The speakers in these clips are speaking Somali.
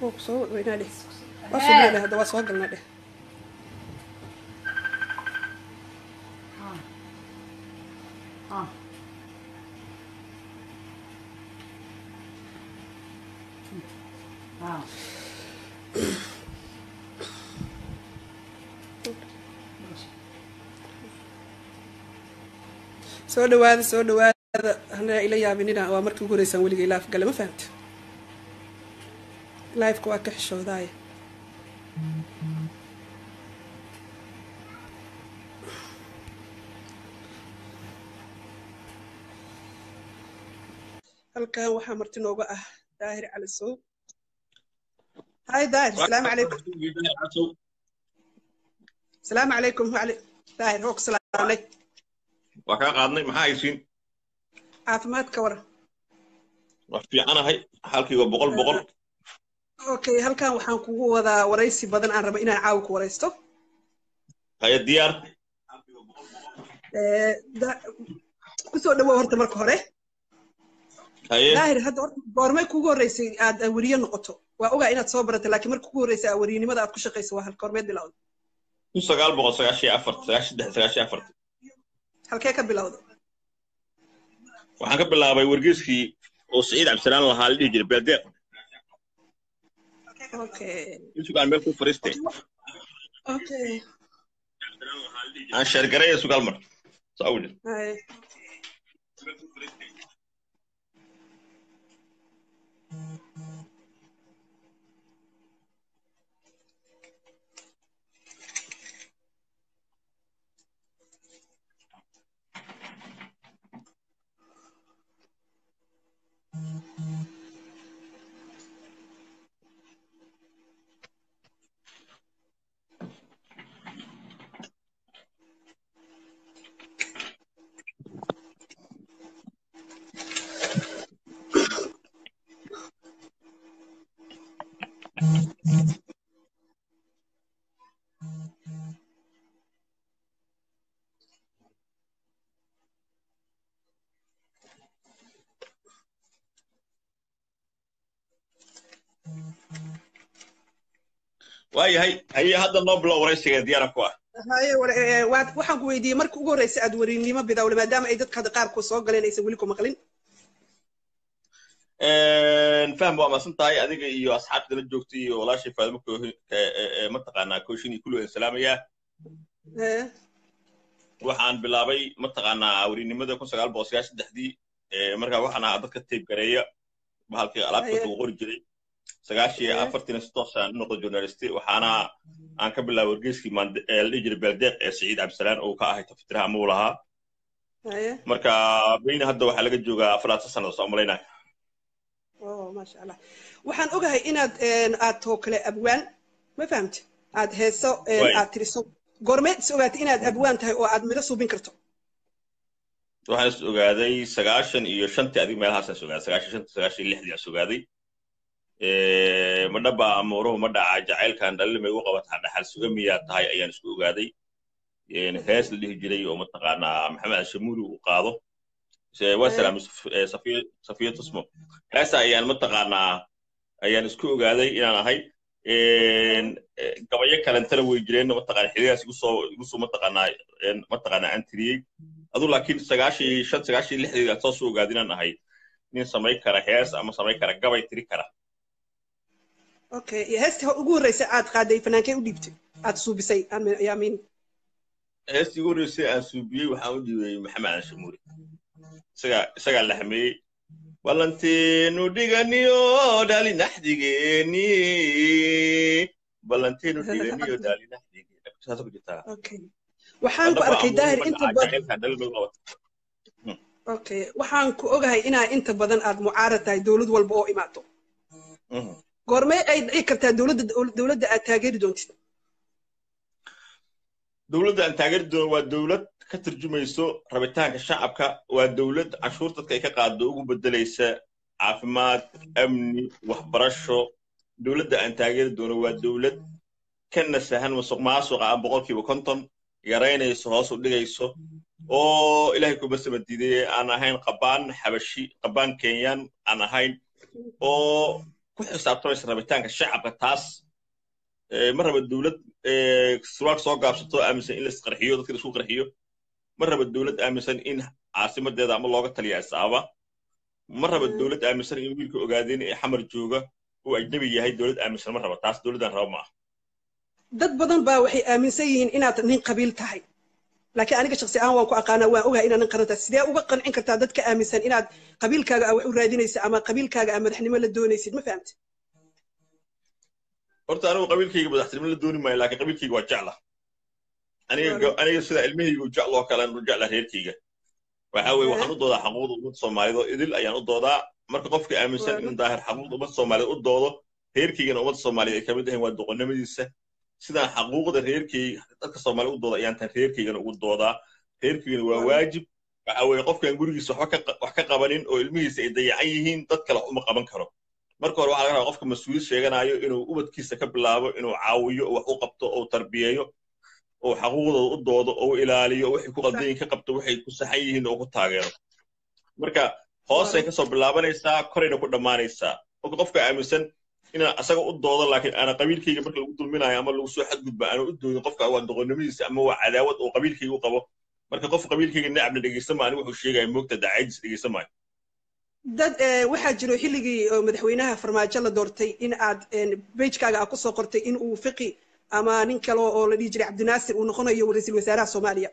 wuu kusoo weynaa dheh waa sugnaa dheh hadda waa soo galnaa dheh soo dhawaada soo dhawaada hana ila yaabinina waa markii ugu horeysaan weligay life gale ma fahamta lifeka waa ka xishoodaaya halkan waxaa marti nooga ah daahir cali sow hay daahir asalaamu calaykum asalaamu calaykum wali daahir hoog salaamay waa kaa qaadnay maxaa haysiin caafimaadka wara waa fiicanahay halkiiba boqol boqol okay halkan waxaan kugu wadaa waraysi badan aan raba inaan caawa ku waraysto haya diyaar kusoo dhawow horta marka hore haye daahir hadda horta goormay kugu horreysay aad weriye noqoto waa ogaa inaad soo baratay laakiin marka kugu horreysay aa weriyenimada aad ku shaqayso waa halka hormeed bilowda kun sagaal boqol sagaashan iyo afar sagaashan saddex sagaashan iyo afar halkee ka bilowda waxaan ka bilaabay wargeyskii oo siciid cabdisalaan lahaa la dhihi jiray beeldeeq okay sugaal meel ku fariistay okay aan sheergaraya sugaal mar saawil hay waayahay haye hadda noo bilow waraysiga diyaara ku ah haye war- ee, waad- waxaan ku weydiiyey marka ugu horreysay aad weriynimo bidawle maadaama ay dadka hadda qaarkood soo galeen aysan weli ku maqlin fahm waa maasan tahay adiga iyo asxaabta la joogta iyo walaashay faadimo koohin mataqaanaa kooshin iyo kulli waan salaamayaa Ee, waxaan bilaabay mataqaanaa werinimada kun sagaal boqol sagaashan saddexdii markaa waxaan ahaa dadka tape gareeya bahalkii alaabta Haye. uu qori jiray sagaashii Haye. afartiina si toosaan u noqday journalisti waxaana aan ka bilaabay wargeyskii maande- ee la dhihi jiray beeldeeq ee siciid cabdisalaan oo ka ahay taftiraha muu lahaa haye marka beyna hadda waxaa laga joogaa afaraatan sanada soo malaynaya oh maasha allah waxaan ogahay inaad een, aad too kale abwaan ma fahamti aad heeso een, Waay. aad tiriso goormeed is ogaatay inaad abwaan tahay oo aad midho suubin karto waxaan is ogaaday sagaashan iyo shantii adig meelahaasaan is ogaaday sagaashan shantii sagaashan iyo lixdii aan is ogaaday ma dhaba amuuruhu ma dhaca jacaylkan dhalimay u qabataa dhaxal suga miyaa tahay ayaan isku ogaaday hees la dhihi jiray oo mataqaanaa maxamed ashamuuri uu qaado waa salaamay safiya safiya tusmo heesa ayaan mataqaanaa ayaan isku ogaaday inaan ahay gabayo kalentana way jireen mataqaana xiligaas igu soo igu soo mataqaanaa mataqaanaa aan tiriyey adu laakiin sagaashii shan sagaashii lixdii aan soo soo ogaaday inaan ahay nin samayn kara hees ama samayn kara gabay tiri kara okay heestii ugu horreysay aad qaaday fanaankee u dhiibtay aad suubisay yaamiin heestii ugu horreysay aan suubiyey waxaan u dhiibay maxamed anshamuuri isagaa isagaa la hameeyey ballanteenu dhiganiyo dhali naxdigeeni ballanteenu dhiganiyo dhali naxdigeeni saasa ku jirtaa okay waxaan ku arkay daahir inta badan okay waxaan ku ogahay inaa inta badan aad mucaarad tahay dowlad walba oo imaato goormee ay dhici kartaa dowladda dowladda aad taageeri doontid dowladda aan taageeri doono waa dowlad ka turjumayso rabitaanka shacabka waa dowlad canshuur dadka ay ka qaado ugu bedelaysa caafimaad amni waxbarasho dowladda aan taageeri doono waa dowlad ka nasahan masuq maasuqa aan boqolkiiba konton yaraynayso hoos u dhigayso oo ilaahay kuma samadiiday aan ahayn qabaan xabashi qabaan kenyaan aan ahayn oo ku xisaabtamaysa rabitaanka shacabka taas ma raba dowlad surwaal soo gaabsato aaminsan in laisqarxiyo dadka laisku qarxiyo ma raba dowlad aaminsan in caasimadeeda ama looga taliya isaaba ma raba dowlad aaminsan in wiilka ogaadeen ee xamar jooga uu ajnabi yahay dowlad aaminsan ma raba taas dowladdan raba ma ah dad badan baa waxay aaminsan yihiin inaad nin qabiil tahay laakiin aniga shaksi ahaan waan ku aqaanaa waan ogahay inaad nin qaran tahay sidee uga qancin kartaa dadka aaminsan inaad qabiilkaaga wax u raadinaysa ama qabiilkaaga aa madaxnimo la doonaysid ma fahamti horta anigu qabiilkayga madaxtinimo la dooni maayo laakiin qabiilkayga waa jecla aniga aniga sida ilmahaygu jecl oo kale u jecla reerkayga waxa weye waxaan u doodaa xaquuqda ummadda soomaaliyeed oo idil ayaan u doodaa marka qofka aaminsan in daahir xaquuqda ummadda soomaaliyeed u doodo reerkaygana ummadda soomaaliyeed ay kamid ahayn waa doqonnimadiisa sidaan xaquuqda reerkayga dadka soomaaliya u dooda ayaan tan reerkaygana ugu doodaa reerkaygana waa waajib waxa weye qofkaan gurigiisa wax ka qabanin oo ilmihiisa ay dayacan yihiin dad kale uma qaban karo marka hore waxaa laga rabaa qofka mas-uuliyad sheeganayo inuu ubadkiisa ka bilaabo inuu caawiyo oo wax u qabto oo tarbiyeeyo oo xaquuqdooda u doodo oo u ilaaliyo waxay ku qaldayin ka qabto waxay ku saxan yihiin oo ku taageero marka hoosay kasoo bilaabanaysaa korayna ku dhammaanaysaa marka qofka aaminsan inaan asaga u doodo laakiin aana qabiilkayga marka lagu dulminayo ama lagu soo xadgudba aana u doodin qofka waa doqonnimadiisa ama waa cadaawad oo qabiilkayga u qabo marka qof qabiilkayga nacabna dhegeysan maayo wuxuu sheegaya moogta dacaydis dhegeysan maayo dad waxaa jiro xilligii madaxweynaha farmaajo la doortay in aad bejkaaga aad kusoo qortay in uu fiqi ama nin kale oo la dhihi jiray cabdinaasir uu noqonayo ra-iisul wasaaraha soomaaliya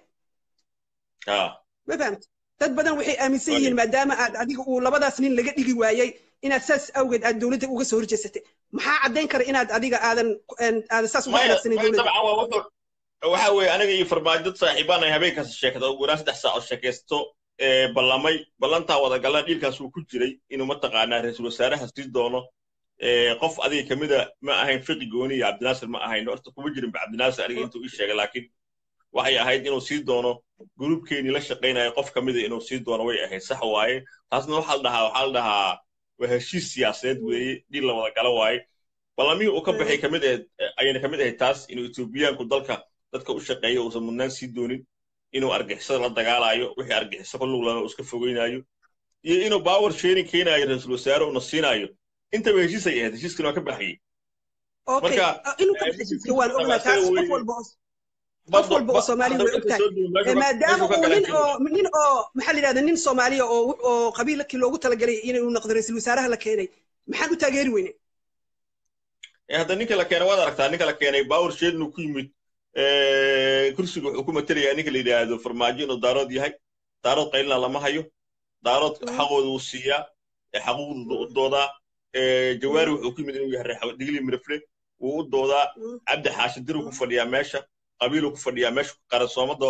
ma fahamta dad badan waxay aaminsan yihiin maadaama aad adiga uu labadaas nin laga dhigi waayey inaad saas awgeed aad dowladda uga soo horjeesatay maxaa caddayn kara inaad adiga aadan aadan saas uga wanaagsanin dowladda waxa weeye aniga iyo farmaajad saaxiibaan ay habeenkaas sheekada ugu yaraan saddex saac oo sheekaysto ballamay ballantaa wadagalan dhiilkaas uu ku jiray inuu mataqaanaa ra-iisul wasaaraha sii doono qof adiga kamida ma ahayn fiqi gooni iyo cabdinaasir ma ahayn horta kuma jirin ba cabdinaasir aniga intuu ii sheegay laakiin waxay ahayd inuu sii doono gruubkeenii la shaqaynaya qof kamida inuu sii doono way ahayd sax waaye taasna waxaa la dhahaa waxaa la dhahaa waa heshiis siyaasadeed weeye dhiil la wada gala waaye ballamihii uu ka baxay kamid ahayd ayayna kamid ahayd taas inuu etoobiyaanku dalka dadka u shaqeeya uusan mudnaan sii doonin inuu argixisada la dagaalayo wixii argixiso ku luglana uu iska fogeynayo iyo inuu power sharing keenayo ra-iisul wasaare uuna siinaayo intaba heshiis ay ahayd heshiiskana waa ka baxayey marka waan ognaa taas qof walba qof walba oo soomaaliya way ogtahay maadaama uu nin oo nin oo maxaa la yidhahda nin soomaaliya oo oo qabiilkii loogu talagalay inuu noqdo ra-iisul wasaaraha la keenay maxaan u taageeri weyne hadda ninka la keenay waad aragtaa ninka la keenay power sharing uu ku yimid kursiga wuxuu ku matelayaa ninka la yidhaahdo farmaajo inuu daarood yahay daarood qaylina lama hayo daarood xaqooda uu siiyaa xaquuqdooda u doodaa jawaari wuxuu ku yimid inuu yahay digli mirifle wuu u doodaa cabdi xaashi diruu ku fadhiyaa meesha qabiiluu ku fadhiyaa meesha qaransoomada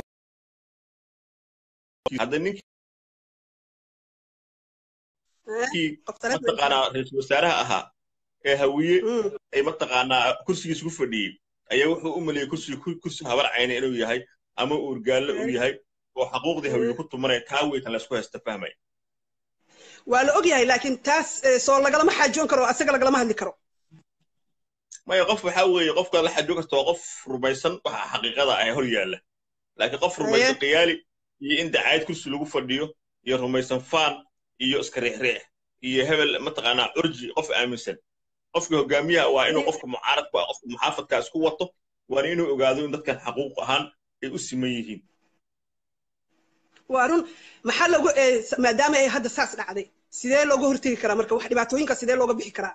hadda ninkii mataqaanaa ra-iisul wasaaraha ahaa ee hawiye ay mataqaanaa kursigiisa ku fadhiyey ayaa wuxuu u maliyey kursi kursi habar cayna inuu yahay ama uurgaalle uu yahay oo xaquuqdii hawiye ku tumanaya taa weytan laysku haysta fahmaya waa la og yahay laakiin taas soo lagalama xaajoon karo asaga lagalama hadli karo maya qof waxaa weeye qofka la xajoon karta waa qof rumaysan waxa xaqiiqada ah hor yaalla laakiin qof rumaysan qiyaali iyo in dacaayad kursi lagu fadhiyo iyo rumaysan faan iyo iska riixriix iyo hebel mataqaanaa curji qof aaminsan qofka hogaamiyaha waa inuu qofka mucaaradku ah qofka muxaafadka isku wato waana inuu ogaado in dadkan xaquuq ahaan ay u siman yihiin waa run maxaa loogu maadaama ay hadda saas dhacday sidee looga hortegi karaa marka wax dhibaatooyinka sidee looga bixi karaa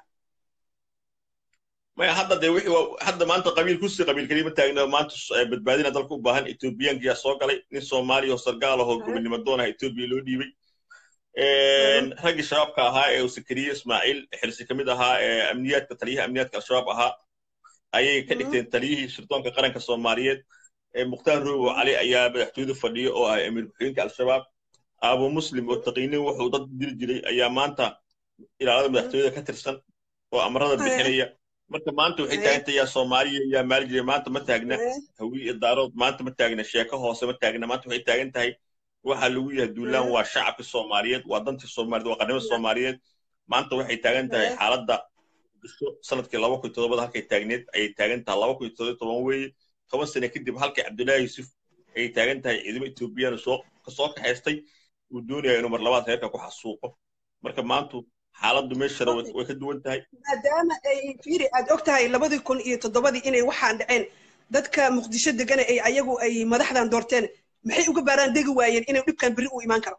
maya hadda dee wixii hadda maanta qabiil kursi qabiil kelima taagna maanta badbaadina dalka u baahan etoobiyaankiyaa soo galay nin soomaaliya oo sargaal ahoo gobonimo doonaha etoobiya loo dhiibay raggii shabaabka ahaa ee sakariye ismaaciil xirsi ka mid ahaa ee amniyaadka taliyaha amniyaadka al-shabaab ahaa ayay ka dhigteen taliyihii shirdoonka qaranka soomaaliyeed mukhtaar roobo cali ayaa madaxtooyada fadhiya oo ah amiir ku-xigeenka al-shabaab abu muslim oo taqiinin wuxuu dad diri jiray ayaa maanta ilaalada madaxtooyada ka tirsan oo amarada bixinaya marka maanta waxay taagantay yaa soomaaliya yaa maali jiray maanta ma taagna hawiye iyo daarood maanta ma taagna sheeko hoose ma taagna maanta waxay taagan tahay waxa lagu yahay duulaan waa shacabka soomaaliyeed waa dantii soomaaliyeed waa qarnimada soomaaliyeed maanta waxay taagan tahay xaaladda sanadkii laba kun todobada halkay taagneed ayay taagan tahay laba kun todoba toban weeye toban sane kadib halkii cabdullaahi yuusuf ayay taagan tahay ciidamo etoobiyaan soo kasoo kaxaystay uu doonaya inuu mar labaad reerka ku xasuuqo marka maantu xaaladdu meeshana way ka duwan tahay maadaama ay fiiri aad og tahay labadii kun iyo toddobadii inay waxaan dhaceen dadka muqdisho degana ay ayagu ay madaxdan doorteen maxay uga baaraan degi waayeen inay dhibkan berri u imaan karo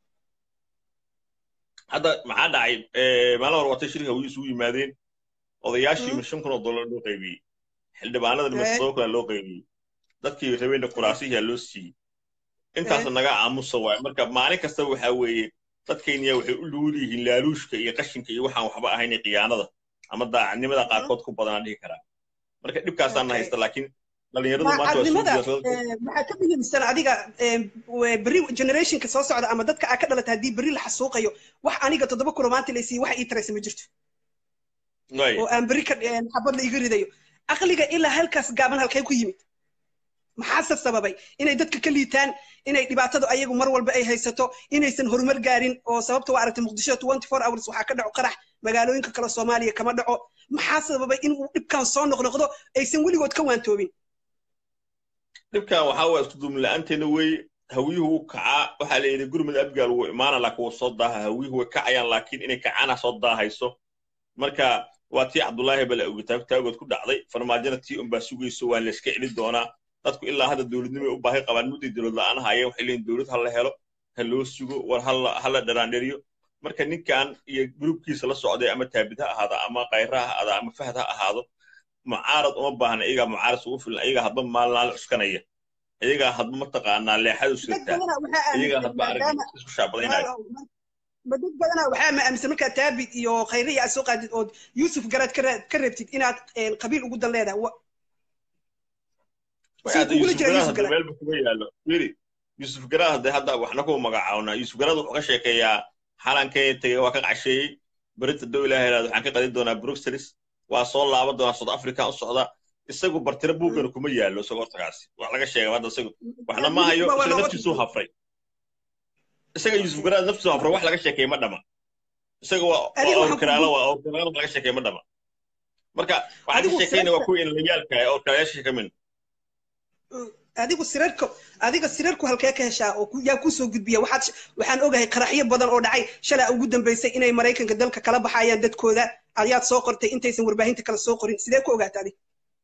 hadda maxaa dhacay maalin hore watay shirka way isugu yimaadeen odayaashii ma shan kun oo dollar loo qaybiyey xildhibaanadana ma sabab kale loo qaybiyey dadkii rabeenna kuraasihiyaa loo siiyey intaas naga aamusa waay marka maalin kasta waxaa weeye dadkayniya waxay u luul yihiin laaluushka iyo qashinka iyo waxaan waxba ahayn khiyaanada ama daacadnimada qaarkood ku badanaa dhihi karaa marka dhibkaasaana haysta laakiin dhalinyaradu maanta waxaa ka muhiimsan adiga berri generationka soo socda ama dadka aa ka dhalata haddii berri la xasuuqayo wax aniga toddoba kulo maanta laysiiye wax ii taraysa ma jirto oo aan berri ka xabad la iga ridayo aqliga ilaa halkaas gaaban halkay ku yimid maxaase sababay inay dadka ka liitaan inay dhibaatadu ayagu mar walba ay haysato inaysan horumar gaarin oo sababta waa aragtay muqdisho twenty four hours waxaa ka dhaco qarax magaalooyinka kale soomaaliya kama dhaco maxaa sababay in uu dhibkan soo noqnoqdo aysan weligood ka waantoobin dhibkan waxaa waa isku duumin la-aanteena weeye hawiyuhu wuu kacaa waxaa la yidhi gurmud abgaal wuu imaana laakiin wuu soo daaha hawiyuhu way kacayaan laakiin inay kacaana soo daahayso marka waa tii cabdullaahi bala ogitaagood ku dhacday farmaajona tii unbaa sugayso waa layska celin doonaa dadku ilaa hadda dowladnimo ay u baahi qabaan mudday dowlad la-aan hayeen waxay leeyihin dowlad ha la helo ha loo sugo war ha la dharaandheriyo marka ninkan iyo grubkiisa la socday ama taabid ha ahaado ama kayra ha ahaado ama fahad ha ahaado mucaarad uma baahna iyagaa mucaarad ugu filan iyagaa hadba maalnaala cuskanaya iyagaa hadba mataqaanaa leexadu sirtaa iyagaa hadba arag isku shaabadaynaya ma dad badanaa waxaa ma aaminsan markaa taabid iyo khayriya aad soo qaadid ood yuusuf garaad ka reebtid inaad qabiil ugu dan leedahay meelba kuma yaalo wili yuusuf garaad hadde hadda waxna kuma magacaawna yuusuf garaad wuxuu ka sheekeeyaa xalankee tegey waa ka qasheeyey berita dow ilaah helaad waxaan ka qadin doonaa bruxelles waa soo laaban doonaa south africa u socda isagu bartira buugana kuma yaalo isagoo hortagaasi wax laga sheegay hadda isagu waxna ma hayo isaga naftiisuu hafray isaga yuusuf garaad naftiisu hafray wax laga sheekeeye ma dhama isaga waa awrkaraalo waa awrkaraalo laga sheekeeye ma dhama marka waxaan ka sheekeyna waa kuwa inlayaalka oo kalayaasha ka min adigu sirarka adiga sirarku halkee ka heshaa oo yaa ku soo gudbiya waxaad waxaan ogahay qaraxyo badan oo dhacay shalaa ugu dambaysay inay maraykanka dalka kala baxayaan dadkooda ayaad soo qortay intaysan warbaahinta kale soo qorin sidee ku ogaata adig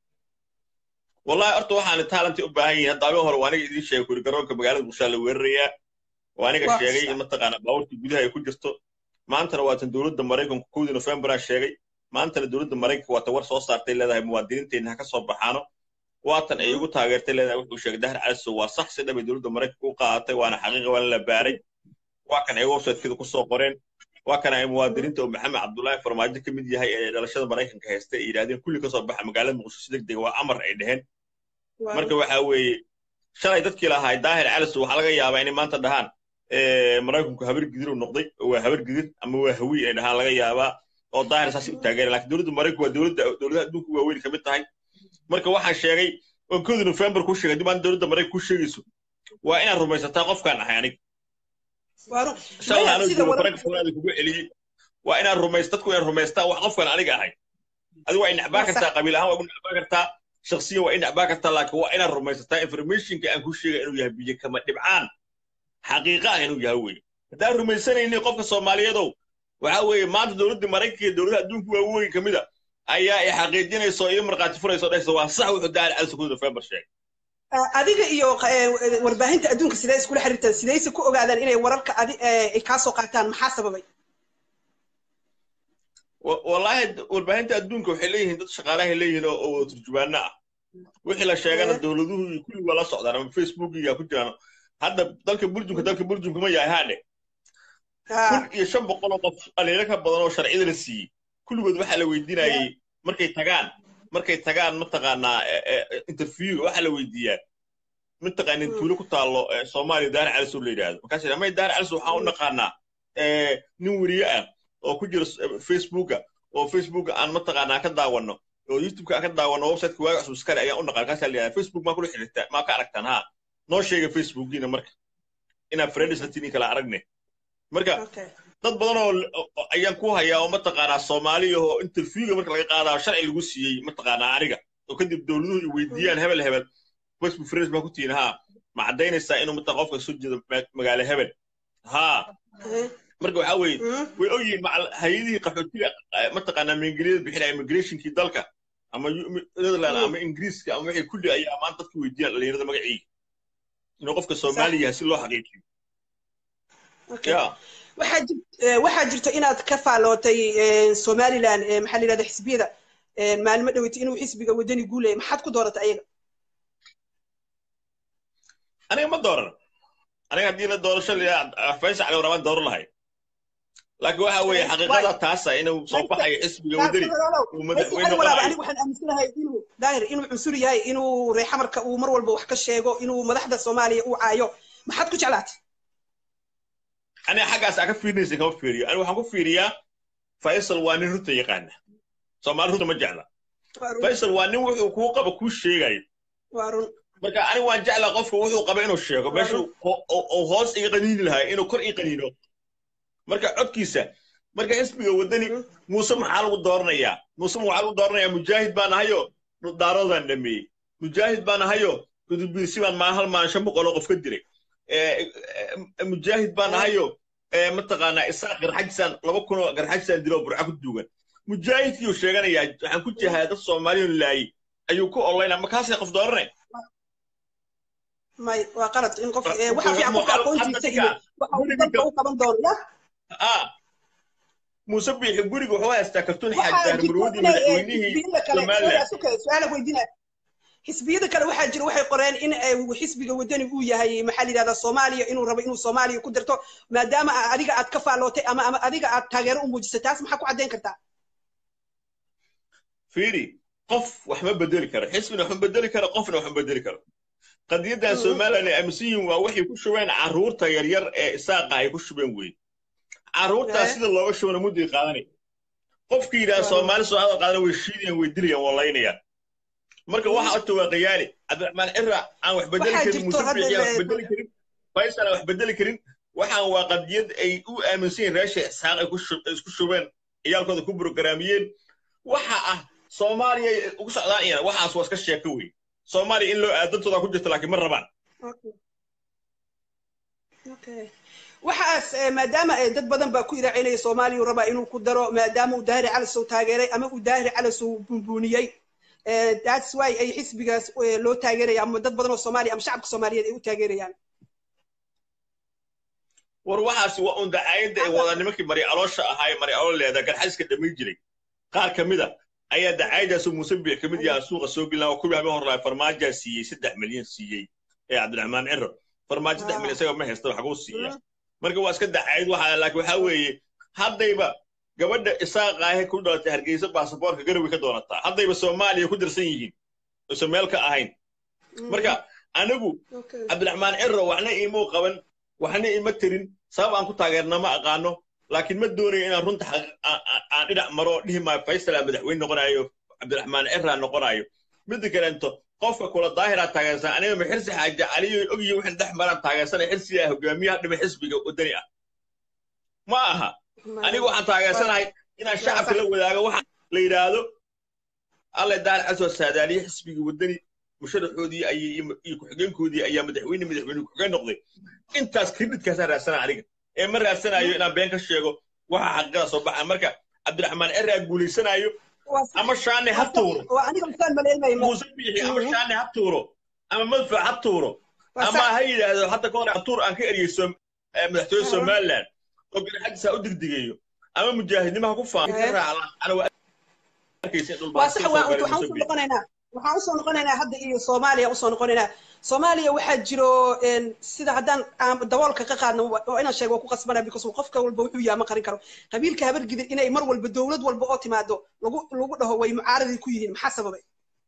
wallahi horta waxaan taalanti u baahan yihin hadda abin hore waa aniga idiin sheegay kuri garoonka magaalada bulshaa la weerarayaa waa aniga sheegay in mataqaana baabuurtii gudaha ay ku jirto maantana waatan dowladda maraykanku kowdii nofembaraa sheegay maantana dowladda maraykanka waata war soo saartay leedahay muwaadiniinteenna ha ka soo baxaano waatan ay igu taageertay leedahay wuxuu sheegay dahar calisow waa sax si dhabay dowladda maraykanka u qaadatay waana xaqiiqa waana la baaray waa kan ay websitekeeda ku soo qoreen waa kan ay muwaadiniinta oo maxamed cabdullaahi farmaajo ka mid yahay ee dhalashada maraykanka haystay ay yidhahdeen kulli ka soo baxa magaalada muqdisho si degdega waa amar ay dheheen marka waxaa weeye shalay dadkii lahaa daahir calisow waxaa laga yaabaa inay maanta dhahaan maraykanku habar gidir uu noqday waa habar gidir ama waa hawiy inay dhahaan laga yaabaa oo daahir saas u taageera laakiin dowladda maraykanku waa dowladda dowladaha adduunka waaweyn ka mid tahay marka waxaan sheegay oo kowdii nofembar ku sheegay dib aan dowladda maraykanka ku sheegayso waa inaad rumaysataa qofkaan ahay anig shalay anuu jiro faranka fanaada kugu celiyey waa inaad rumaysa dadku inaad rumaystaa wax qofkaan aniga ahay adigu waa inacbaa kartaa qabiil ahaan waa igu nacbaa kartaa shaksiyan waa inacbaa kartaa laakiin waa inaad rumaysataa informationka aan ku sheegay inuu yahay biyo kama dhibcaan xaqiiqa ah inuu yahay weye haddaan rumaysanaynin qofka soomaaliyeedow waxaa weeye maanta dowladda maraykanka iyo dowladaha adduunka waaweyn ka mid a ayaa i xaqiijinayso iyo markhaati furayso dhehaysa waa sax wuxuu daal cali sukuud nofembar sheegay adiga iyo warbaahinta adduunka sidee iskula xiriirtaan sidayse ku ogaadaan inay wararka adi ay kaa soo qaataan maxaa sababay wallaahi warbaahinta adduunka waxay leeyihiin dad shaqaalahay leeyihiin oo turjumaano ah wixii la sheegana dowladuhu iyo kulli waa la socdaan ama facebookiga ku jiraan hadda dalka burjunka dalka burjunka ma yahay haadhe kun iyo shan boqol oo qof dhaliilo ka badan oo sharciyada la siiyey kulligood waxaa la weydiinayay markay tagaan markay tagaan mataqaanaa interviewga waxaa la weydiiyaa mataqaanin tuulo ku taallo soomaaliya daar calisow la yidhaahdo markaas may daar calisow waxaan u naqaanaa nin weriye ah oo ku jira facebooka oo facebooka aan mataqaanaa ka daawanno oo youtubeka aan ka daawanno websiteka waaga cusub iskale ayaan u naqaan kaasaa la yidhahdaa facebook maa kula xiriirtaa maa ka aragtaan haa noo sheega facebookiina marka inaan friends latini kala aragne marka dad badan oo ayaan ku hayaa oo mataqaanaa soomaaliya oo interviewga marka laga qaadaa sharci lagu siiyey mataqaanaa aniga oo kadib dowladuhu i weydiiyaan hebel hebel facebook friends baa ku tihiin haa ma caddaynaysaa inuu mata qofka soo jeedo magaalo hebel haa marka waxaa weeye way ogyihiin hay-adihii qaxootiga mataqaanaa maingiliyada bixinaya immigrationkii dalka ama netherland ama ingiriiska ama wixii kulli ayaa maanta dadka weydiiyaan dhalinyarada magaciiga inuu qofka soomaaliya yahay si loo xaqiijiyo waxaa jirto inaad ka faallootay somaliland maxaa la yidhahda xisbiyada maalmo dhaweytay inuu xisbiga wadani guulaya maxaad ku dooratay ayaga aniga ma dooran aniga haddii la doorasho faysal cali warabaan dooran lahay laakiin waxa weeye xaqiiqada taasa inuu soo baxayo xisbiga wadani uu madaxweyne aniga waxaan aaminsanahay inuu daahir inuu cunsur yahay inuu reexamarka uu mar walba wax ka sheego inuu madaxda soomaaliya uu caayo maxaad ku jeclaatay aniga xaggaas aa ka fiirinaysa kama fiiriyo aniga waxaan ku fiiriyaa faysal waa nin runta yaqaana soomaali runta ma jecla faysal waa nin wuxuu kuu qaba kuu sheegayo marka aniga waan jeclaa qofka wuxuu qaba inuu sheego meeshuu hoos iga qaniini lahaa inuu kor ii qaniino marka codkiisa marka xisbiga wadani muuse maxaa lagu dooranayaa muuse maxaa lagu dooranayaa mujaahid baan ahayo daaroodaan dhameeyey mujaahid baan ahayo gudubbiisi baan maa hal maan shan boqoloo qof ka dilay mujaahid baan ahayo mataqaanaa isaaq garxajisaan laba kunoo garxajisaan diloo burca ku duugan mujaahidkii uu sheeganayaa waxaan ku jihaaya dad soomaaliyon laayey ayuu ku olaynaa markaasay qof dooranay may waa qalad in qof waxa fiican qofka aqoontiisa iyo waxa uu dalka u qaban doono ya muuse biixi guriga wuxuu haystaa kartuun xaaj daarmuruudi madaxweynihii somaliland xisbiyada kale waxaa jira waxay qoreen in xisbiga wadani uu yahay maxaa la yidhahdaa soomaaliya inuu rabo inuu soomaaliya ku dirto maadaama adiga aad ka faallootay ama ama adiga aad taageero u muujisay taas maxaa ku caddayn kartaa fiiri qof wax ma bedeli karo xisbina wax ma bedeli karo qofna wax ma bedeli karo qadiyaddan somaliland ay aaminsan yihiin waa waxay ku shubeen carruurta yaryar ee isaaqa ay ku shubeen weyn carruurtaas sida looga shubana mudday qaadanay qofkii yidhaha soomaali soo hadal qaadana way shiidayaan way dilayaan waa laynayaan marka waxa horta waa qayaali cabdiraxmaan cira aan wax bedeli karin muuse biixi aan wax bedeli karin faysal aan wax bedeli karin waxaan waa qadiyad ay u aaminsan yihiin reesha isxaaq ay isku shubeen ciyaalkooda ku brograamiyeen waxa ah soomaaliya ugu socdaan iyana waxaas waa iska sheeko wey soomaaliya in loo aadantooda ku jirta laakiin ma rabaan waxaas maadaama dad badan baa ku iraacinaya soomaaliya rabaa inuu ku daro maadaama uu daahiri calasow taageeray ama uu daahiri calasow bunbuuniyey that's why ay xisbigaas loo taageeraya ama dad badan oo soomaaliya ama shacabka soomaaliyeed ay u taageerayaan war waxaasi waa un dacaayadda ay wada nimankii mari aloosha ahaa ee mari alool leedaa garxaska dhammayn jiray qaar ka mid a ayaa dacaayadaasoo muuse biix ka mid yaha suuqa soo gelin kuwii habeen horlaa farmaajaa siiyey saddex milyan siiyey ee cabdiraxmaan ciro farmaajo saddex milyan isaga ma haysta waxbuu siiya marka waa iska dacaayad waxa laakiin waxaa weeye haddayba gabadha isaaqa ahe ku dhalatay hargeysa baasaboorka garowe ka doonataa haddayba soomaaliya ku dirsan yihiin uusan meel ka ahayn marka anigu cabdiraxmaan ciro waxna iimuu qaban waxna ima tirin sabab aan ku taageerna ma aqaano laakiin ma doonayo inaan runta aan dhinac maro dhihi maayo faysala madaxweyne noqonayo cabdiraxmaan cira noqonayo midda kaleento qofka kula daahiraa taageersan aniga ma xirsi xaaja caliyo ogyi waxaan dhex maraan taageersanay xirsigaa hogaamiyaha dhima xisbiga wadani ah ma aha aniga waxaan taageersanahay inaan shacabka la wadaago waxa la yidhaahdo alle daar caswa saadaaliye xisbiga wadani musharaxoodii iyo ku-xigeenkoodii ayaa madaxweyne madaxweyne ku-xigeen noqday intaas kreditkaasaan raadsanaa aniga ee ma raadsanayo inaan been ka sheego waxa xaqiiqada soo baxa marka cabdiraxmaan eraa guulaysanayo ama shaane ha tuuro muuse biixi ama shaane ha tuuro ama madfac ha tuuro ama ha yidhaahdo hadda kahor tuur aan ka eriyey madaxtooye somaliland oo garxadiis ha u digdigeeyo ama mujaahidnimo ha ku faano waxaan usoo noqonaynaa hadda iyo soomaaliya usoo noqonaynaa soomaaliya waxaa jiro sida haddaan daboolka ka qaadno oo inaan sheego waa ku qasbanaa because qofka walba wuxuu yahay ma qarin karo qabiilka habargidir inay mar walba dowlad walba oo timaado lagu lagu dhaho way mucaaradii ku yihiin maxaa sababay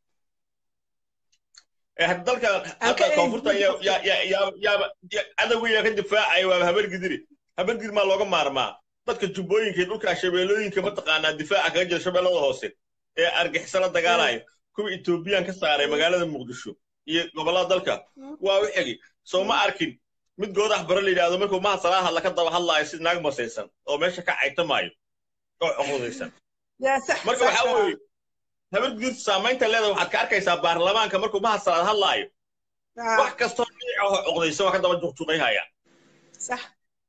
dalka hadda koonfurta cadowgiyaa ka difaacaya waa habargidiri habargidir maa looga maarmaa dadka jubbooyinka dhulka shabeellooyinka mataqaanaa difaaca kaga jira shabeellada hoose ee argixisala dagaalayo kuwa etoobiyaan ka saaray magaalada muqdisho iyo gobollada dalka waa u xegi soo ma arkin mid goodax bara la yidhaahdo markuu maha salaa hadla ka daba hadlaayo si naag masaysan oo meesha ka caytamaayo oo cuqudaysan marka waxaa weeye habargidirtu saamaynta leedahay waxaad ka arkaysaa baarlamaanka markuu maha salaad hadlaayo wax kastoo dhinaca oo cuqdaysan waa ka daba juqjuqayhayaan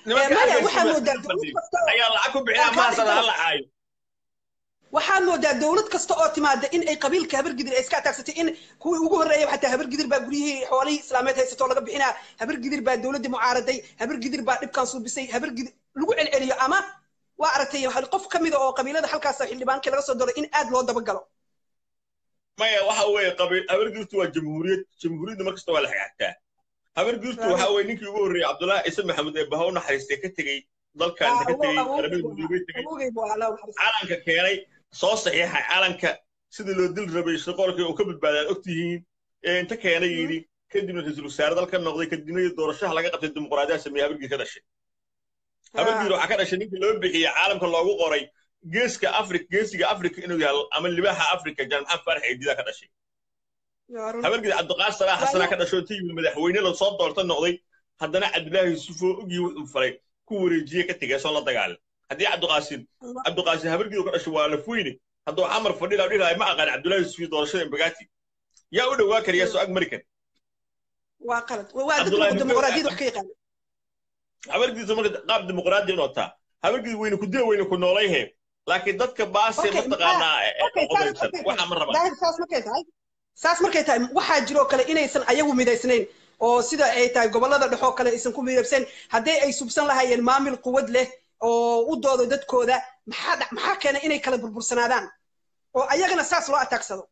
nimanka maya halkaas waxaa jooga moodaa halka dowlad fadhiya kasta oo ayaa lacag ku waa bixinaa kaa maasada dhigtay hala caayo waxaad moodaa dowlad kasta oo timaada in ay qabiilka habargidir ay iska ataagsatay in kuwii ugu horreeyay xataa habargidir baa guryihii xoolihii islaameed haysatoo laga bixinaa habargidir baa dowladdii mucaaraday habargidir baa dhibkan suubisay habargidir lagu celceliyo ama waa aragtay hal qof ka mida oo qabiilada halkaas xildhibaankii laga soo doray in aad loo dabagalo maya waxa weeye qabiil habargirtu waa jamhuuriyad jamhuuriyadda mar kasta waa la xigxagtaa habargirtu waxa weeye ninkii ugu horreeyey cabdullaahi ciise maxamuud ee baha u naxariistay ka tegey dalkan inta ka tegey qaramada midoobay tegey awogay buu ahaa allah naxariisto calanka keenay soo saxiixay calanka sidii loo dil rabay shaqoolkii uu ka badbaadaan ogtihiin ee inta keenay yidhi kadibna ra-iisul wasaare dalka noqday kadibna doorashaha laga qabtay dimuqraadiyaha sameeye habargir ka dhashay habargir waxaa ka dhashay ninkii loo bixiyey caalamka loogu qoray geeska afrika geesiga afrika inuu yahay ama libaaxa afrika jaan maxamed faarax eedida ka dhashay yaa run habargir cabdiqaas salaax xasanaa ka dhashay oo inta yimid madaxweyne la soo doorta noqday haddana cabdilaahi yuusufoo ogii wuxuu falay ku wareejiye ka tegay soo la dagaalin haddii cabdiqaasin cabdiqaasin habargir ka dhashay waa lafweyne hadduu xamar fadhila dhihi ma aqaan cabdilaahi yuusuf iyo doorashada embagaati yaa u dhowaa kariya soo ag mari kar waa qalad waa Cabdullaahi dadka Nuur- dimuqraadiyad wax ka yaqaana habargiisa marka qaab dimuqraadi inuu taa habargiis weyne ku dila weyne ku noolayhe laakiin dadka baase Okay, mataqaanaa ee- ee okay, odaysan okay. waxa ma rabaan daahir saas markay tahay saas markay tahay waxaa jiroo kale inaysan ayagu midaysnayn oo sida ay tahay gobollada dhexoo kale aysan ku midabsan haddii ay subsan lahaayeen maamil quwad leh oo u doodo dadkooda maxaa dhac- maxaa keena inay kala burbursanaadaan oo ayagana saas loo ataagsado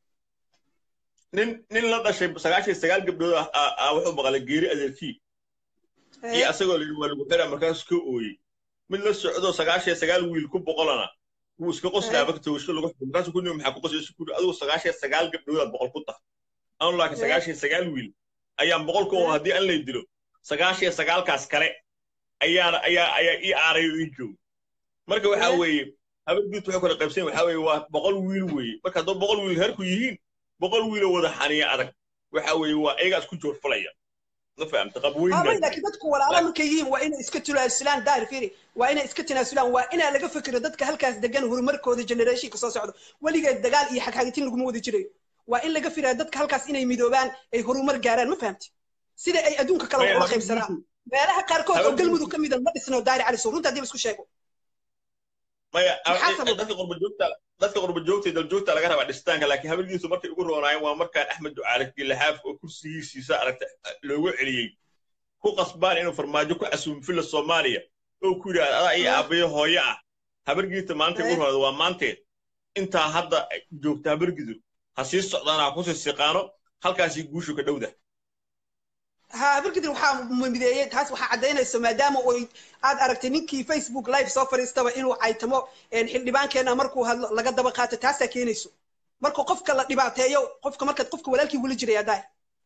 nin nin la dhashay sagaashan iyo sagaal gabdhood ah ah- ah wuxuu maqlay geeri adeerkii iyo asagoo la yidhi waa lagu xiraa markaasuu ka ooyey mid la socdo sagaashan iyo sagaal wiil ku boqolana wuu iska qoslaa marka toogasho lagu xukumo markaasuu ku nimi maxaa ku qoslaysa ku adigu sagaashan iyo sagaal gabdhoodaad boqol ku tahay anu laakiin sagaashan iyo sagaal wiil ayaan boqol ku oo haddii an lay dilo sagaashan iyo sagaalkaas kale ayaana ayaa ayaa ii aaray oo ii joogo marka waxaa weeye habargiit waxay kala qaybsan waxaa weeye waa boqol wiil weeye marka haddoo boqol wiil herku yihiin boqol wiiloo wada xaniya adag waxa weeye waa ayagaa isku joorfalaya ma fahamta Aa, way, qabweyna laakiin dadku walaalo markay yihiin waa inay iska tanaasulaan daahir fiiri waa inay iska tanaasulaan waa inaa laga fikiro dadka halkaas degan horumarkooda generationka soo socdo weligeed dagaal iyo xagxagitin laguma wada jirayo waa in laga firaa dadka halkaas inay midoobaan ay horumar gaaraan ma fahamti sida ay adduunka kale Maya, ula habargiisu- qaybsadaan meelaha qaarkood oo habargiisu- galmudug ka mida ma dhisno daahir cali soo runta haddii la isku sheego maya Maxaa eh, sababa? dadka qurba joogta dadka qurba joogta iyo daljoogta laga rabaa dhistaanka laakiin habargiisu markay ugu roonaayeen waa markaan axmed ducaale gilaxaaf oo kursigiisiisa aragta loogu celiyey ku qasbaan inuu farmaajo ku casuumo filla soomaaliya oo ku yidhaahda adaa iyo Ah. aabbayo hooyo ah habargiita maanta ugu Eh. roonada waa maanteed intaa hadda joogta habargidu ha sii socdaan ha kusii siqaano halkaasii guushu ka dhowda ha habarkidir waxaa mideeyey taas waxaa caddaynayso maadaama oy aad aragtay ninkii facebook live soo fadhiistaba inuu caytamo een, xildhibaankeena markuu hadlo laga daba qaato taasaa keenayso marka qofka la dhibaateeyo qofka markaad qofka walaalkii weli jiraya daahir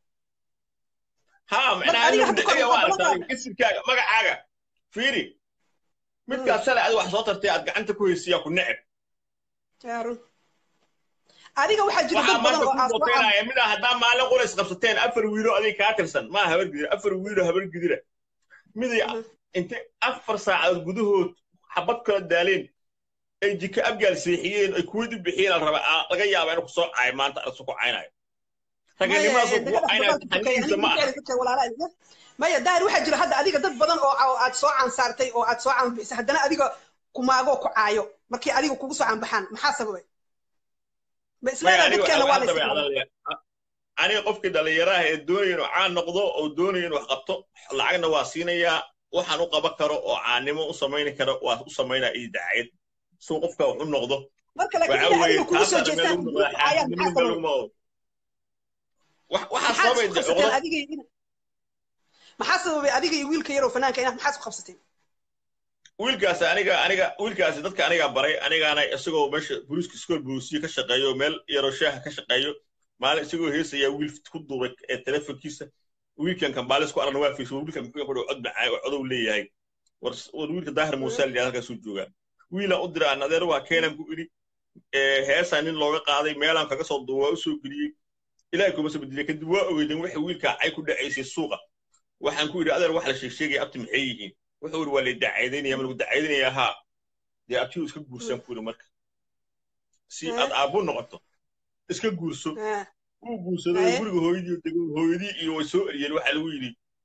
ها adiga معناها hadda adiga kor waa waxaa aragtaa isirkaaga magacaaga fiiri midkaas shalay adiga wax soo tartay aad gacanta ku haysiyaa ku neceb yaa run adiga waxaa jira waxaa dad badan maanta oo ku aasbaca boteynaya midaa haddaa maalin qura isqabsateen afar wiilo adiga kaa tirsan maa habar gidira afar wiilo habar gidira miday Mhm. intay afar saacadood gudahood xabad kala daaleen ay jika abgaal seexiyeen ay kuwid u bixiyeen la raba aa- laga yaaba inuu kusoo caayo maanta arsu ku caynayo raganimadaasoo kugu caynayo xanigiisa ma aha maya daahir waxaa jira hadda adiga dad badan oo oo aad soo cansaartay oo aad soo canbixisay haddana adiga kumaagoo ku caayo markii adiga kugu soo canbaxaan maxaa sababay ma maya islaada aniga dadkeena waa la hadda bay iska cadaalaya aniga qofkii dhallinyaraha ee doonaya inuu caan noqdo oo doonaya inuu wax qabto lacagna waa siinayaa waxaan u qaban karo oo caannimo u samayni karo waa u samaynaa iyo dacayad suu qofka wax u noqdo marka laakiin waxaa inay weeye adiga kugu soo taasa meel jeestaan lagu kugu noqdaa caayaan maxaa xaasidnimada sababay laguma ogo wax waxaa maxaad sababay isku qabsateen cuqdad adiga iyo ina- maxaa sababay adiga iyo wiilka yaroo fanaanka inaad maxaad isku qabsateen wiilkaasi aniga aniga wiilkaasi dadka anigaa baray anigaana isagoo meesha booliiska iskool booliisiya ka shaqeeyo meel yaroo shaaha ka shaqeeyo maalin isagoo heesayaa wiil ku duubay ee telefonkiisa wiilkan kambaalis ku aragna waa fiirsa wiilkan muxuu fadhiyo cod macaa oo codow leeyahay war war wiilka daahir muuse la yidhahda halkaasuu joogaa wiilaan u diraa adeer waa keenan ku idhi heesaa nin looga qaaday meelaan kaga soo duuba waa u soo geliyey ilaahay kuma soo bedeliya kadib waa ogeydeen wixii wiilkaa cay ku dhacaysay suuqa waxaan ku idhi adeer wax la sheegsheegaya abti maxay yihiin wuxuu idhi waa la dacaydaynaya ma lagu dacaydinaya haa dee abtigu iska guursan ku idhi marka si aad aabbu noqoto iska guurso Ah, wuu guursaday Aye. guriga hooyadii dego hooyadii iyo way soo eriyeen waxaa lagu yidhi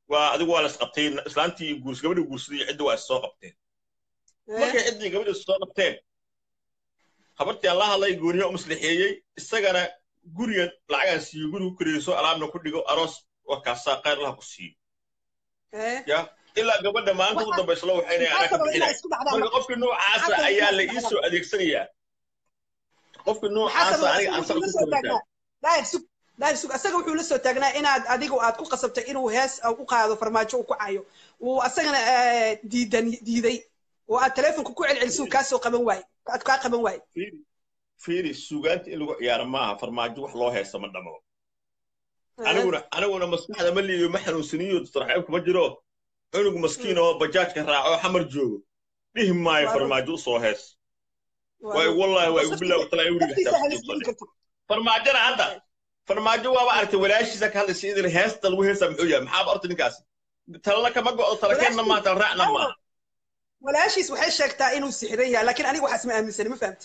waa adigu waa la isqabtay islaantii guurs gabadhii guursaday iyo ciddi waa is soo qabteen markay ciddii gabadhii is soo qabteen habartii aan la hadlay gooniya u maslixeeyey isagana gurigan lacagaan siiyo gurigu kureyso alaabna ku dhigo aroos wakaasaa khayr laha ku siiyo ya ilaa gabadha maalinta ugu dambaysla waxayna anaa ka bixinay marka qofkii noocaasa ayaa la ii soo adeegsanayaa qofkii noocaasa aniga aan sal ku koritaa daahir sug asaga wuxuu la soo taagnaa inaad adigu aad ku qasabtay inuu hees u qaado farmaajo uu ku cayo uu asagana diidan diiday oo aad teleefonka ku celceliso kaa soo qaban waaye aad kaa qaban waaye fiiri suugaanta in lagu ciyaaro maaha farmaajo wax loo heesta ma dhamo aniguna aniguna maskaxda ma liiyo ma xanuunsaniyo sarxeeb kuma jiro cunug maskiin oo bajaajka raaco xamar joogo dhihi maayo farmaajo usoo hees waay wallahi waa igu bilaaw talaa weriga farmaajona hadda farmaajo waaba aragtay walaashiisa ka hadlaysa idil heesta lagu heestaa muxuu yahay maxaaba orta ninkaasi talala kama go'o talakeenna maaha talraacna maaha walaashiis waxay sheegtaa inuu sixiran yahay laakiin aniga waxaas ma aaminsani ma fahamti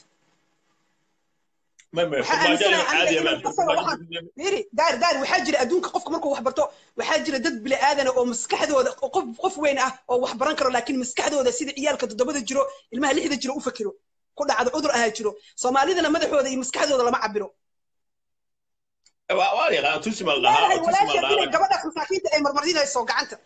miri daar daar waxaa jira adduunka qofka markuu wax barto waxaa jira dad bini aadana oo maskaxdooda qof qof weyn ah oo wax baran karo laakiin maskaxdooda sida ciyaalka toddobada jiro ilmaha lixda jiro u fakiro ku dhacdo cudur ahaa jiro soomaalidana madaxooda iyo maskaxdooda lama cabiro gabadhaas masaakiinta ay marmarinayso gacanta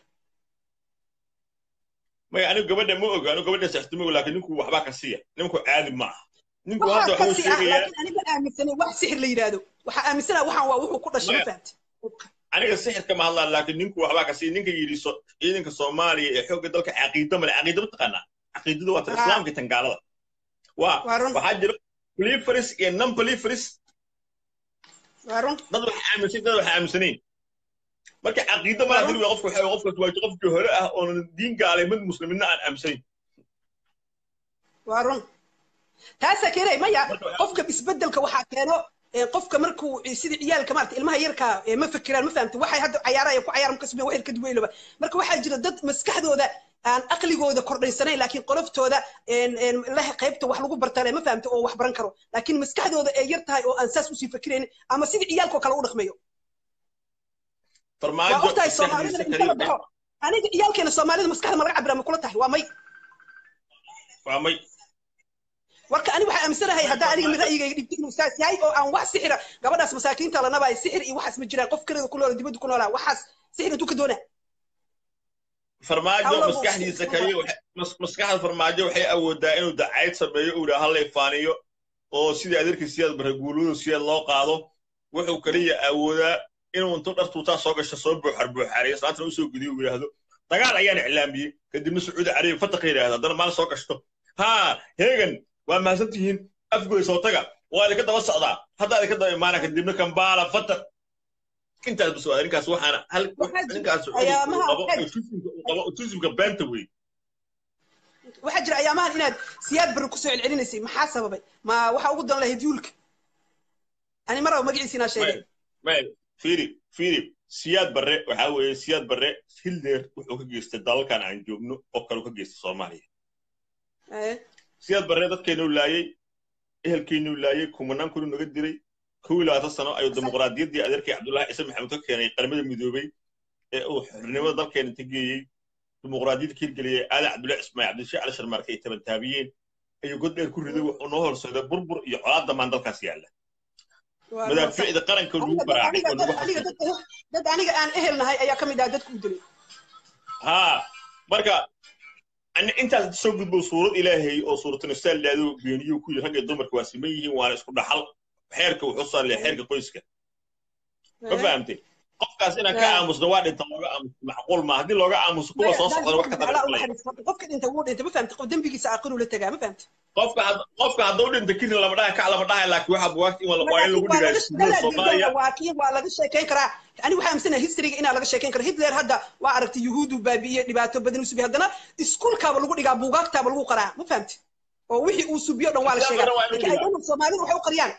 maya anigu gabadha ma oga anigu gabadha saxtimo laakiin ninku waxbaa ka siiya ninku caadi ma aha ninku hadda wuxuu sheegayaa aniga aaminsanay wax sixir la yidhaahdo waxaa aaminsana waxaan waa wuxuu ku dhashay ma fahamti aniga sixirka ma hadlaan laakiin ninku waxbaa ka siiya ninka yidhi ciidanka soomaaliya ee xoogga dalka caqiido male caqiido ma taqaanaa caqiidada waa tan islaamka tan gaalada waa waxaa jira poliferis iyo non poliferis dad waxa aaminsan dad waxa aaminsanayn marka caqiido ma hadii qofku waxa qofka waa qofkii hore ah oo diin gaalay mid muslimiina aan aaminsanayn waa run taasa keenay maya qofka isbedelka waxaa keeno qofka markuu sida ciyaalka maarata ilmaha yarka ma fikiraan ma fahamta waxay hadda cayaaraya ku cayaar markas wax ka duweylaba marka waxaa jira dad maskaxdooda aan aqligooda kordhaysanayn laakiin qoloftooda leh qaybta wax lagu bartale ma fahamta oo wax baran karo laakiin maskaxdooda ee yar tahay oo aan saas usii fikirayn ama sida ciyaalkoo kale u dhaqmayo waa ogtahay soomaalida inta la baxo aniga ciyaalkeena soomaalida maskaxda ma laga cabira ma kula tahay waa may waa may warka ani waxaa aaminsanahay haddaa aniga mid ra'yigayga dhibta inuu saas yahay oo aan wax sixira gabadhaas masaakiinta la nabaay sixir iyo waxaas ma jiraan qof kaleeda ku noola dibadda ku noolaa waxaas sixir intuu ka doonaa farmaajo maskaxdiisa kaliya maskaxda farmaajo waxay awoodaa inuu dacayd sameeyo uu yidhaha hallay faaniyo oo sidii adeerkii siyaad baraguulooda siyaad loo qaado wuxuu kaliya awoodaa inuu intuu dhar tuutaa soo gasho soo buuxar buuxaariyo islaantana usoo gediyo uu yidhaahdo dagaal ayaan iclaamiyey kadibna sacuudi carabiya fataqa yidhaahdo haddana maalin soo gashto haa heegan waa mahadsan tihiin afgoy soo taga waa idinka daba socdaa hadda idinka daba imaana kadibna kambaala fatar intaas bas waa ninkaas waxaana hal ninkaas qabo autismka beenta wey waxaa jira ayaamahan inaad siyaad barre kusoo celcelinaysay maxaa sababay ma waxaa ugu dan lahayd yuulka ani maraba magaciisa inaa sheegay fiiri fiiri siyaad barre waxaa weeye siyaad barre hildeer wuxuu ka geystay dalalkan aan joogno qof kale ka geystay soomaaliya siyaad barre dadkeenuu laayey ehelkeenuu laayey kumanaan kunu naga diray kow iyo labaatan sano ayuu dimuqraadiyaddii adeerkii cabdullaahi ciise maxamed ka keenay qaramada midoobey ee uu xornimada dalkeena inta geeyey dimuqraadiyadda ka hirgeliyey aadan cabdullahi ismaaciil cabdishii cali sharmaarke ay tabantaabiyeen ayuu god dheer ku riday wuxuu noo horseeday burbur iyo colaad damaan dalkaas yaalla madaafiicda qaranka lagu baraacay oo lagu dad aniga aan ehelnahay ayaa ka mid ah dadku u dilay haa marka intaas soo gudbo suurad ilaahay oo suuratunisaal laado beeniyo ku yiri rag iyo dumarka waa siman yihiin waana isku dhaxal xeerka wuxuu saarlaya xeerka qoyska ma fahamtay qofkaas inaan ka aamusno waa dhinta looga aamuso macquul ma haddii looga aamuso kuwa soo socdana wax ka qofka dhinta wuu dhintay ma fahamtay qof dembigiisa aakhiruu la tagaa ma fahamtay qofka qofka hadduu dhinta kirin lama dhaha kac lama dhaha laakiin waxa bugaagta in waa in lagu dhigaa iskuulada soomaaliya waa kii waa laga sheekayn karaa ani waxaa aaminsanaya historyga inaa laga sheekayn karo hitler hadda waa aragtay yuhuudu baabi'iyey dhibaato badan u subiy haddana iskuulkaaba lagu dhigaa buugaagtaaba lagu qaraa ma fahamtay oo wixii uu subiyo dhan waa la sheegaa laakiin aydan soomaalidu waxay u qariyaan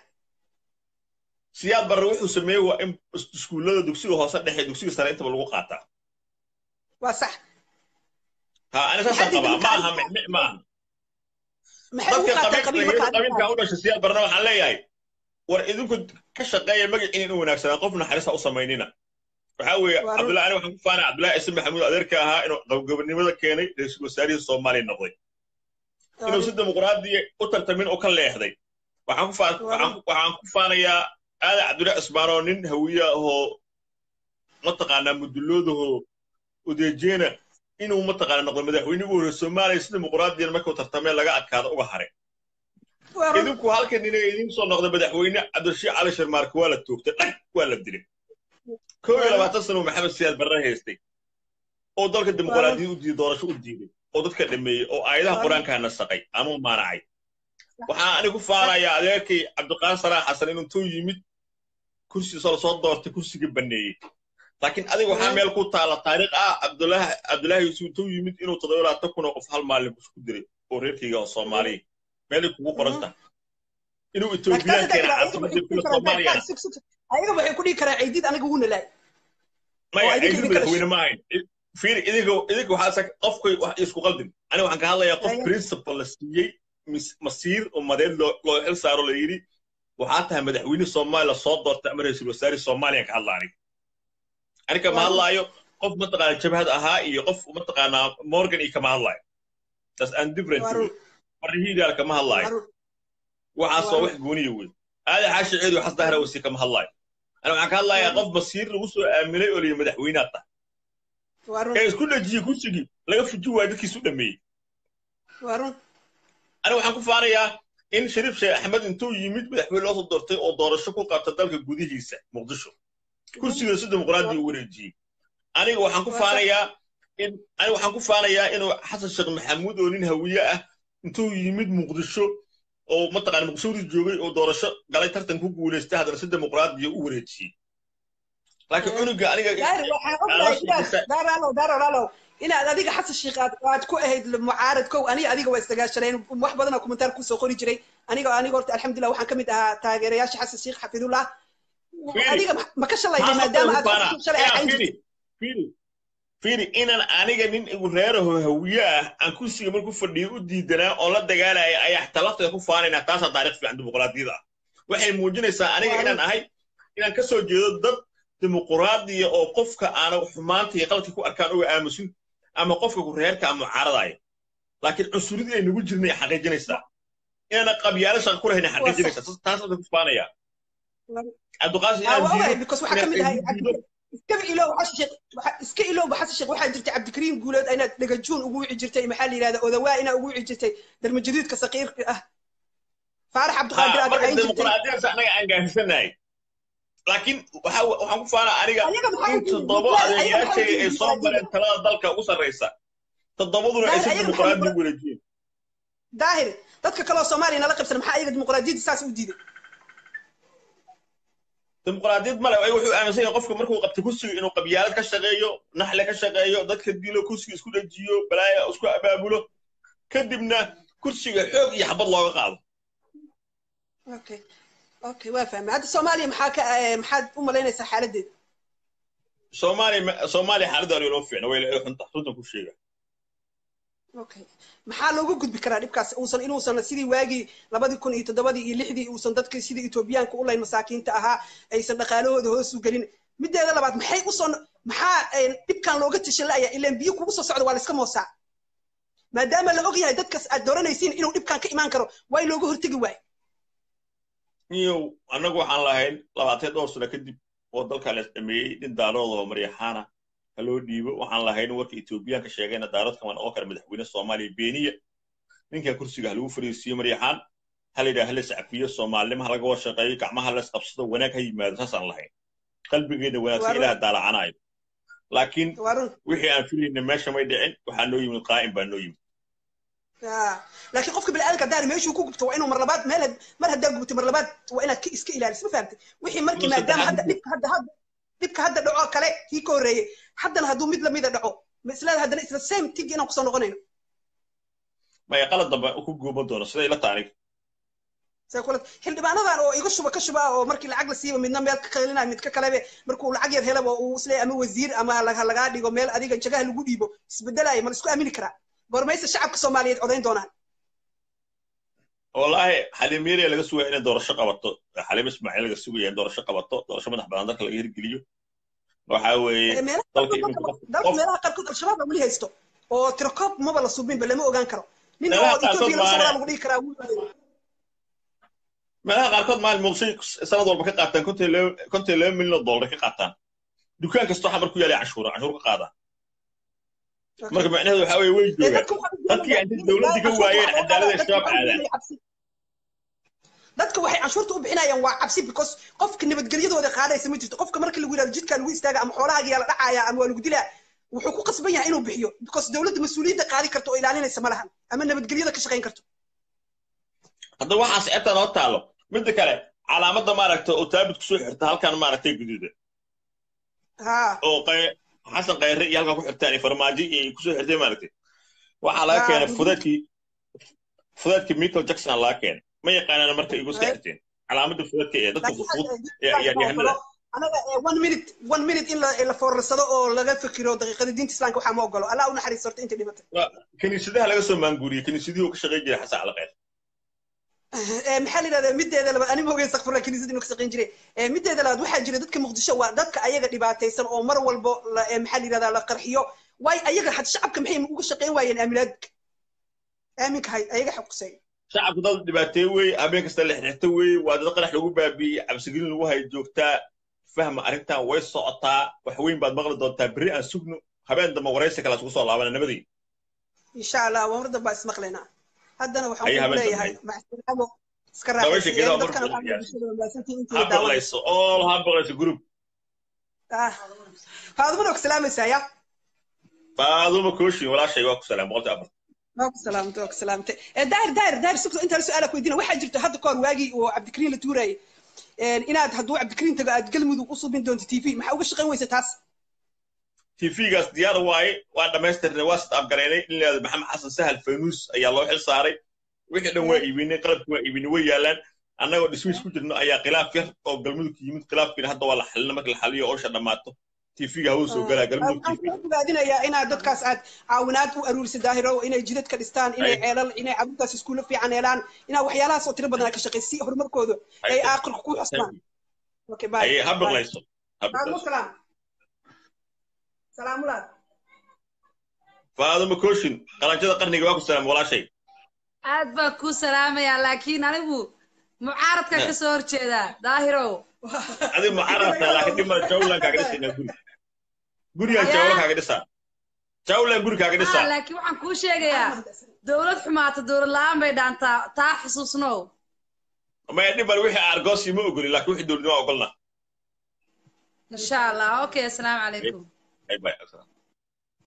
siyaad barre wuxuu sameeyey waa in iskuullada dugsiga hoose dhexe dugsiga sare intaba lagu qaataa waa sax ha ani saasaan qabaa ma aha micmic ma aha dadka qabiilka u dhashay siyaad barre waxaan leeyahay war idinku ka shaqeeya magaciin inuu wanaagsanaa qof naxariista u samaynina waxaa weeye Waa run. cabdullahi ani waxaan ku faanay cabdullahi ciise maxamuud adeerka ahaa inuu gabagabnimada keenay ra-iisul wasaarihii soomaaliya noqday inuu si dimuqraadiya u tartamin oo ka leexday waxaan ku faa- Waa waxaan ku- waxaan ku faanayaa aadan cabdullahi cismaan oo nin hawiye ahoo mataqaanaa muduloodahoo udeejeena inuu mataqaana noqdo madaxweyne ugu horreeya soomaaliya si dimuqraadiyan markuu tartamee laga adkaado uga haray waa run idinku halkan inay idin soo noqda madaxweyne cabdirashiid cali sharmaarke waa la toogtay dhag waa la dilay kow iyo labaatan sano maxamed siyaad barre haystay oo dalka dimuqraadiyad u diiday doorasho u diiday oo dadka dhameeyey oo aayadaha Waaw. qur-aanka nasaqay ama maanacay waxaan anigu faanayaa adeerkay cabdiqaan saraax xasan inuu intuu yimid kursigiisa lasoo doortay kursigii baneeyey laakiin adiga waxaa Waaw. meel ku taala taariikh ah cabdulaahi cabdulaahi yuusuf intuu yimid inuu toddoba labaatan kun oo qof hal maalin isku diray oo reerkayga oo soomaaliya meelay kugu qoran tahay inuu etoobiyaan keena caasimadda kula soomaaliya ayaga waxay ku dhihi karaa ciidid aniga wuna laay maya oo idinka ciidin idinka madaxweyne ma ahayn fiiri idinka idinka waxaa sa qofkay wax isku qaldin aniga waxaan ka hadlayaa qof Ayo. principal la siiyey mis- masiir ummadeed loo loo xil saaro la yidhi waxaa tahay madaxweyne soomaaliya soo doortay ama ra-iisul wasaare soomaaliya ka hadla aniga aniga ma Waaw. hadlaayo qof mataqaana jabhad ahaa iyo qof mataqaanaa morgan iyo kama hadlaayo tas aan different Waa wey run. marhiidaal kama hadlaayo Waa run. waxaas Waa waa run. wax gooniya wey aada xaashi ciid waxas dahra wasi kama hadlaayo aniga waxaan ka hadlayaa Waa qof masiir lagu soo aaminay oo liyi madaxweynaad tahay waa run ee isku dhajiyey kursigii laga fuji waayo dadkiisu dhameeyey waa run aniga waxaan ku faanayaa in shariif sheekh axmed intuu yimid madaxweyne loo soo doortay oo doorasho ku qabta dalka gudihiisa muqdisho kursigiina si dimuqraadi u wareejiyey aniga waxaan ku Waa faanayaa in aniga waxaan ku faanayaa inuu xasan sheekh maxamuud oo nin hawiye ah intuu yimid muqdisho oo mataqaana muqdishadii joogay oo doorasho galay tartan ku guulaystay haddana si dimuqraadiya u wareejiyey laakiin Mm. cunuga aniga daari waxaan Ala ognahay sheekaysa. inaad daaraalow daaraalow inaad adiga xasan sheekh aad aad ku ahayd mucaarad kow aniga adiga waa isdagaashaneen wax badan oo kommentaar kusoo qori jiray aniga aniga horta alxamdulilah waxaan ka mid ahaa taageerayaasha xasan sheekh xafidullah Fiiri. adiga ma- ma ka shalayna Maxaa maadaama aad sababta ugu xasan shalay faanaa? ahayn Fiiri, jirtay fiiri, fiiri inaan aniga nin igu reeraho hawiye ah aan kursiga markuu fadhiyo u diidanaa oo la dagaalaya ayaa talafteeda ku faanaynaa taasaa taariikh fiican dimuqraadiyada ah waxay muujinaysaa aniga Waaw. inaan ahay inaan ka soo jeedo dad dimuqraadiya oo qofka aana xumaanta iyo qaladka ku arkaan uga aamusin ama qofka ku reerka ama mucaaradaya laakiin cunsuridii ay nagu jirnay xaqiijinaysaa inaana qabyaalo shaqa ku lahayn ay xaqiijinaysaa taas ku faanaya cabdiqaasim Ah, inaan waa ogahay diido because waxaa ka mid ahay inaan diido iskaba iloow xasan sheekh waxa- iska ilowba xasan sheekh waxaa jirtay cabdikariim guuleed inaad dhagajuun ugu wici jirtay maxaa la yidhahda odawaa inaa ugu wici jirtay darmajadiidka saqiirka ah faarax cabdiqaadir aad marka dhacayn jirtay dimuqraadiyadaas anaga aan gaarsiisanahay laakiin waxa waxaan ku faanaa aniga ayaga maxaa in u diiday toddoba dimuqraadi- ayaga maxaa u adeegayaashayga diiday ay soo mareen dimuqraadiyada talada dalka ugu sarraysa toddobaduna ay si Daahir, ayaga maxaa dimuqraadi dimuqra- u wareejiyeen daahir dadka kaloo soomaaliya nala qabsan maxaa ayaga dimuqraadiyadda saas u diiday dimuqraadiyad male ay wuxuu aaminsan yahay qofka markuu qabtay kursiga inuu qabyaalad ka shaqeeyo naxle ka shaqeeyo dadka dilo kursiga isku dhajiyo balaaya isku abaabulo kadibna kursiga xoog iyo xabad looga qaado okay okay waa fahmay hadda soomaaliya maxaa ka eh, maxaad u malaynaysaa xaaladeeda soomaaliya soomaaliya xaaladda aniga loo fiicna way la xunta runtan ku sheega okay maxaa loogu gudbi karaa dhibkaas uusan inuusan sidii waagii labadii kun iyo toddobadii iyo lixdii uusan dadkii sidii etoobiyaanka u layn masaakiinta ahaa aysan dhaqaalahooda hoos u gelin mideeda labaad maxay usoo maxaa eh, dhibkan looga tashan la'aya ilaan biyo kugu soo socda waa la iska moosaa maadaama la og yahay dadkas aad dooranaysiin inuu dhibkan ka imaan karo waa in looga hortegi waayo niyow annagu waxaan lahayn labaatan dhowr sano kadib oo dalka la dhameeyey nin daaroodoo maryaxaana ha loo dhiibo waxaan lahayn warka etoobiyaanka sheegayna daaroodka ma noqon kara madaxweyne soomaaliya beeniya ninka kursiga ha lagu fariisiiyo maryaxaan ha la yidhaha ha la iscafiyo soomaalinimo ha laga washaqeeyo gacmaha ha la isqabsado wanaag ha yimaado saasaan lahayn qalbigeena wanaagsan Waa ilaah daalacanayo laakiin waa run wixii aan filayna meesha may dhicin waxaa noo yimid qaa'im baa noo yimid Ah, laakiin qofka bini'aadamka haddaan meeshuu ku gubto waa inuu mar labaad meel had- mar haddaa gubtay mar labaad waa inaad ka iska ilaaliso ma fahamtay wixii markii Inuu maadaama hadda saddexaad dhibka hadda hadda dhibka hadda dhaco kale kii ka horreeyey haddana hadduu mid lamida dhaco ma islaada haddana isla same tig inaan kusoo noqonayno maya qalad dambe ku guuban doono siday ila tahay aniga say kula xildhibaanadan oo iga shuba ka shuba oo markii lacag la siiba midna meel ka qaylinaya mid ka kalebe markuu lacag yar helaba uu isleeyahay ama wasiir ama laga lagaa dhigo meel adiga jagaha lagu dhiibo isbedelaya ma la isku aamini karaa goormayse shacabka soomaaliyeed codayn doonaan wallaahi xaliim yariya laga sugaya inay doorasho qabato xaliim ismaaciil laga sugaya in doorasho qabato doorasho madax badan dalka laga hirgeliyo waxaa weeye Eh, meelaha dalka qaarkood iminka qof dalka qof meelaha qaarkood al-shabaab baa weli haysto oo tirakoob maba la subinba lama ogaan karo nin meelaha oo qaarkood etoobiya la socdaa maane lagu dhihi karaa wuu waaday. meelaha qaarkood maalin muqdisho sanad walba ka qaataan konton iyo laba konton iyo laba milyan oo dollar ka qaataan dukaan kastoo xamar ku yaalay canshuura canshuur ka qaadaan marka macnaheedu waxaa weeye way Eh, joogaan dadka waxaa dadkii ujeedaya intay dowladda ka waayeen cadaalada shabaab aadaan dadka waxay canshuurta u bixinayaan waa cabsi because qofka nabadgelyadooda qaadaysa ma jirto qofka marka lagu yidhahdo jidkaa lagu istaaga ama xoolahaaga yaa la dhacaya ama waa lagu dilaa wuxuu ku qasban yahay inuu bixiyo because dowladda mas-uuliyadda qaadi karto oo ilaalinaysa ma lahan ama nabadgelyada ka shaqayn karto hadda waxaas ceebta noo taalo midda kale calaamadda maaragta oo taabid kusoo xirta halkan maaragtay guduuda ha oo qay- xasan khayre iyo halkan ku xirtaan iyo farmaajo iyo kusoo xirtay maaragtay waxaa laga Ah, keenay guduud. fudeedkii fudeedkii michael jackson aa laga keenay ma yaqaanaan marka igu iska xirteen calaamadda fudeedka ee dadka laakiin fudfud hadda, ee ciyaaryahanada anaga eh, one minute one minute in la la foorarsado oo laga fikiro daqiiqada diinta islaamka waxaa ma ogolo allah u naxariisto horta inta dhimatay kiniisadaha laga soo maanguuriyey kiniisadihii uu ka shaqayn jiray xasan cali khayre Eh, maxaa la yidhahdaa mideeda labaad ani ma ogeyn sakfurla kiniisada inuu ka shaqayn jiray Eh, mideeda labaad waxaa jira dadka muqdisho waa dadka ayaga dhibaataysan oo mar walbo la- eh, maxaa la yidhahdaa la qarxiyo waay ayaga had shacabka maxay uga shaqayn waayeen aaminaadka aaminka hay ayaga xaqusay shacabku dad dhibaateeye weeye habeen kasta la xirxirta weeye waa dad qarax lagu baabiiyey cabsigelin lagu hayo joogtaa fahma arrintan way socotaa wax weyn baad maqli doontaa berri aan sugno habeen dambe waraysi kale isugu soo laabana nabadii insha allah waa mar dambaa ismaqlaynaa haddana waxaan Ayaa ku habeen leeyahay macsalaamo iska Dabaysha geedaha raaxaysiiyeen dadkana markuu waxaa bulshada wanaagsantii intii ha la daawanayso baqlayso all ha baqlayso group ah faadumana ku salaamaysaa ya faaduma kooshin walaashay waa ku salaam boqoltii afar waa ku salaamtay waa ku salaamtay Eh, daahir daahir daahir sugta intaan su-aala ku weydiina waxaa jirta hadda kahor waagii oo cabdikariin la tuurayay inaad hadduu cabdikariin tago aad galmudug u subin doonto t v maxaa uga shaqayn weysa taas tv-gaas diyaar waaye waa dhammaystirnay waa sit abgaraynay in leeda maxamed xasan sahal fanuus ayaa loo xil saaray wixii dhan waa iibinay qalabki waa iibinay way yaalaan annagoo dhismiis ku jirno ayaa khilaaf yar oo galmudug yimid khilaafkiina hadda waa la xalina marka la xaliyo oosha dhammaato tv-ga hawada soo galaa galmudug waxaan tv kula fogaadinayaa inaad dadkaas aad caawinaad u aruurisid daahiro inay jidad ka dhistaan inay Ay. ceelal inay caruurtaas iskuulo fiican helaan inaad waxyaalahaas oo tiro badan ka shaqaysi si horumarkooda ay aakhirka ku xusmaan okay bye ayay ha Bye. baqlayso ha Waalaikum baqlayso salaam salaamulaad faaduma kooshin qalanjada qarniga waa ku salaam walaashay aad baan kuu salaamayaa laakiin anigu mucaaradkan ka soo horjeedaa daahirow adiga mucaarabta laakiin dhimada jawlan kaaga dhisaynaa guri gurigaan Ayaa. jawlan kaaga dhisaa jawlan guri kaaga Ah, dhisaa laakiin waxaan kuu sheegayaa dowlad xumaata dowlad la-aan bay dhaantaa taa xusuusnow maya dhiban wixii argoosi ma ogoli laakiin wixii dowladnimo ogolna insha allah okay asalaamu calaykum Bye bye.